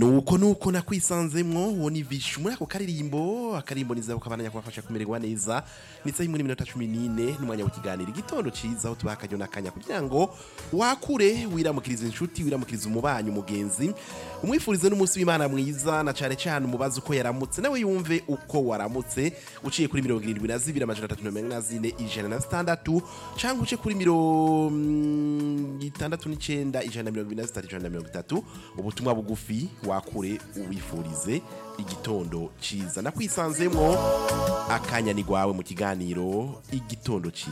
nuko nuko nakwisanzemwo uwo ni vishu muri ako karirimbo akaririmbo niza ukabandanya kubafasha kumererwa neza nitsaho muri minota cumi n'ine n'umwanya w'ikiganiro igitondo ciza aho tubaha akaryo n'akanya kugira ngo wakure wiramukiriza inshuti wiramukiriza umubanyi umugenzi umwifurize n'umunsi w'imana mwiza na cane cane umubazi uko yaramutse nawe yumve uko waramutse uciye kuri mirongo irindwi na zibiri amajana atatu na mirongo ine na zine ijana na zitandatu canke uce kuri mirongo itandatu n'icenda ijana na mirongo ibiri na zitatu ijana na mirongo itatu ubutumwa bugufi wakure uwifurize igitondo ciza nakwisanzemwo akanya ni gwawe mu kiganiro igitondo ciza